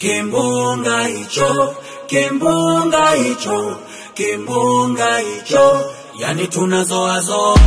kimbunga hicho, kimbunga hicho, kimbunga hicho, yani tunazoazoa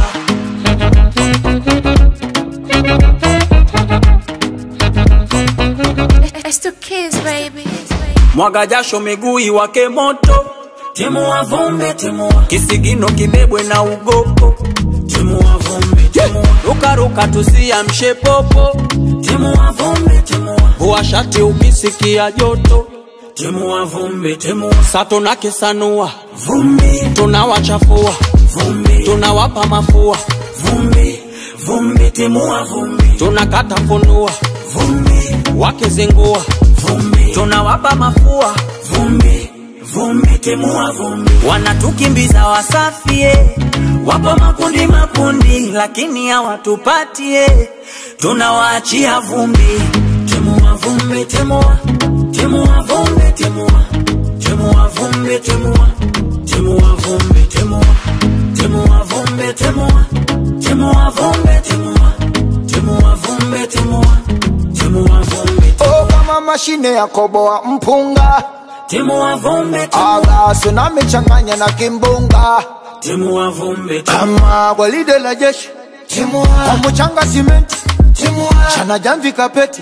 It's to kiss, baby. mwaga jasho miguu iwake moto, timua vumbi, timua kisigino kibebwe na ugopo, timua vumbi, timua rukaruka tusiamshe popo, timua vumbi, timua vua shati ukisikia joto, timua vumbi, timua sa tunakisanua vumbi, tunawachafua vumbi, tunawapa mafua vumbi, vumbi, timua vumbi, tunakata funua vumbi, wakizingua vumbi, tunawapa mafua vumbi, vumbi, timua vumbi, wanatukimbiza wasafie, wapo makundi makundi, lakini hawatupatie, tunawaachia vumbi, timua vumbi, timua, timua vumbi, timua, timua vumbi, timua, timua vumbi, timua, timua vumbi, timua, timua vumbi, timua, timua vumbi, timua, timua vumbi, Oh, kama mashine ya koboa mpunga timua vumbi, timua, aga tsunami changanya na kimbunga timua vumbi, timua. kama gwaride la jeshi kwa mchanga simenti chana jamvi kapeti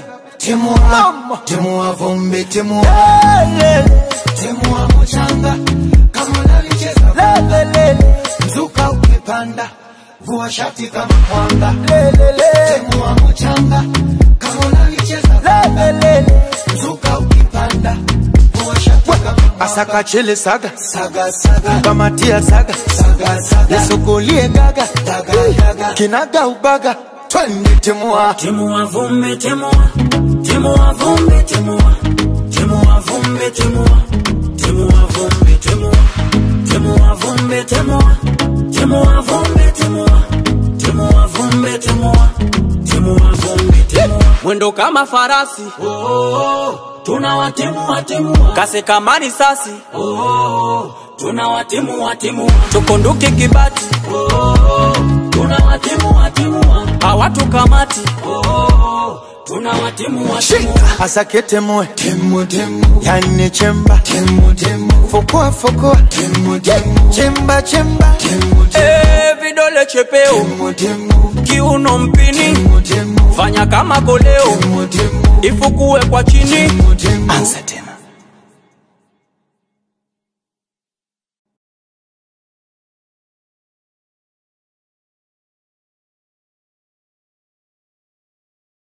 Mama. Timua vumbi, timua, Lele, timua mchanga kama unalicheza lele, lele, mzuka ukipanda, vua shati kama mwanga. lele, lele, Timua mchanga kama unalicheza lele, lele. mzuka ukipanda, vua shati kama mwanga. asaka chele saga Saga saga kamatia saga saga saga nisukulie gaga daga daga kinaga ubaga twende timua Timua vumbi, timua, timua vumbi, timua, timua vumbi, timua, timua vumbi, timua, timua vumbi, timua, timua vumbi, timua, timua vumbi, timua, timua vumbi, timua. Mwendo kama farasi, oh, oh, oh. tunawatimua timua, kasi kama risasi, oh, oh, oh. tunawatimua timua, tukunduke kibati, oh, oh, oh. tunawatimua timua, hawatukamati, oh, oh, oh. tunawatimua timua. asake temue Timu timu yani chemba timu timu fukua fukua timu timu chemba chemba timu Eh, vidole chepeo, timu timu kiuno mpini, timu timu fanya kama koleo, timu timu ifukue kwa chini, timu timu anza tena